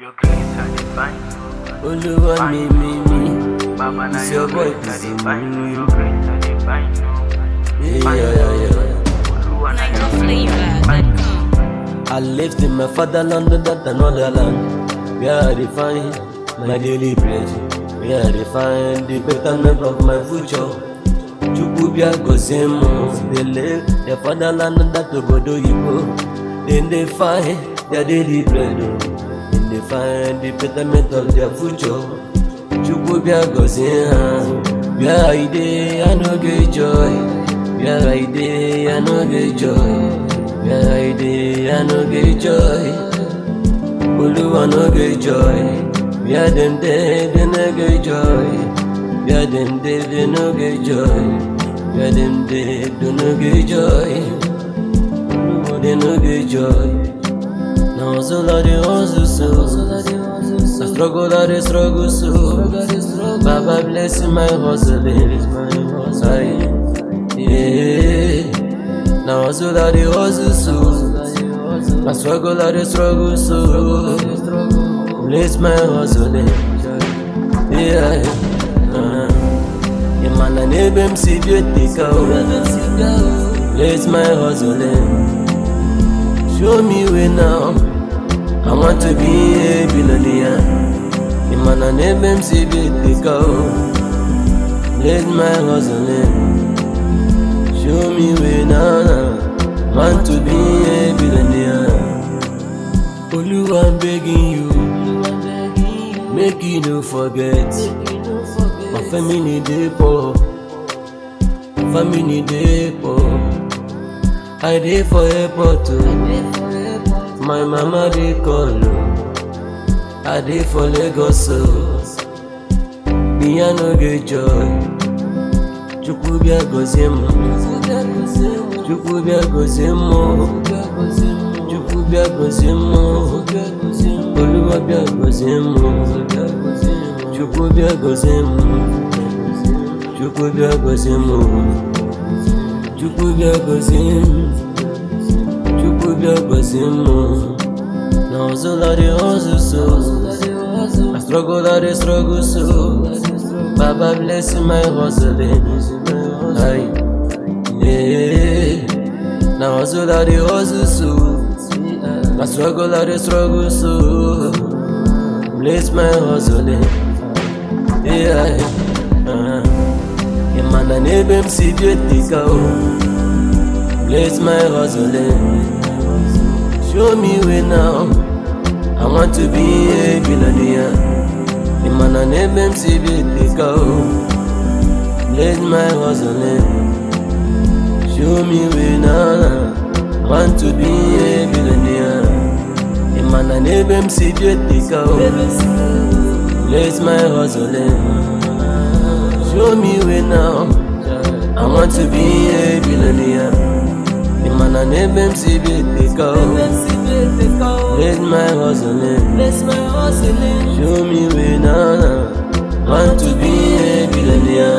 Your grace I define Olúwa mi mi mi. Baba na It's your your boy grace I Kizzy. define Your grace I define Yeah, yeah, yeah. Oluwa na your grace I define NigerFlavor.com. I lived in my fatherland, that another land. Where I define my daily bread. Where I define the betterment of my future. Chukwu bịa gozie m They live their fatherland that obodo Igbo Then they find their daily bread oh. Then they find the betterment of their future Chukwu bịa gozie ha Where I dey I no get joy Where I dey I no get joy Where I dey I no get joy Oluwa no get joy. Where them dey, they no get joy. Where them dey, they no get joy. Where them dey, they no get joy. Oluwa they no get joy. Now hustle I dey hustle so. I struggle I dey struggle so. Baba bless my hustling. Aye. Yeah. Now hustle I dey hustle so. I struggle, I dey struggle so Bless my hustling Yeah uh, Imana n'ebe m si bi etika o Bless my hustling Show me way now I want to be a billionaire Imana n'ebe m si bi etika o Bless my hustling Show me way now, now. Want to be a billionaire. Oluwa, I'm begging you. Make you no forget. My family dey poor. My family dey poor. I dey for airport o. My mama dey call o. I dey for Lagos o. Me I no get joy. Chukwu bịa gozie m. Chukwu bịa gozie m o. Chukwu bịa gozie m o. Oluwa bịa gozie m o. Chukwu bịa gozie m. Chukwu bịa gozie m o. Chukwu bịa gozie m. Chukwu bịa gozie m o. Na hustle I dey hustle so. I struggle I dey struggle so. Baba bless my hustling. Aye. Yeah. Now hustle I dey hustle so. I struggle I dey struggle so. Bless my hustling. Yeah. Uh, Imana n'ebe m si bi etika o. Bless my hustling. Show me way now. I want to be a billionaire. Imana n'ebe m si bi etika o. Bless my hustling. Show me way now. Want to be a billionaire. Imana n'ebe m si bi etika o. Bless my hustling. Show me way now. I want to be a billionaire. Imana n'ebe m si bi etika o. Bless my hustling. Bless my hustling. Show me way now. Want to be a billionaire.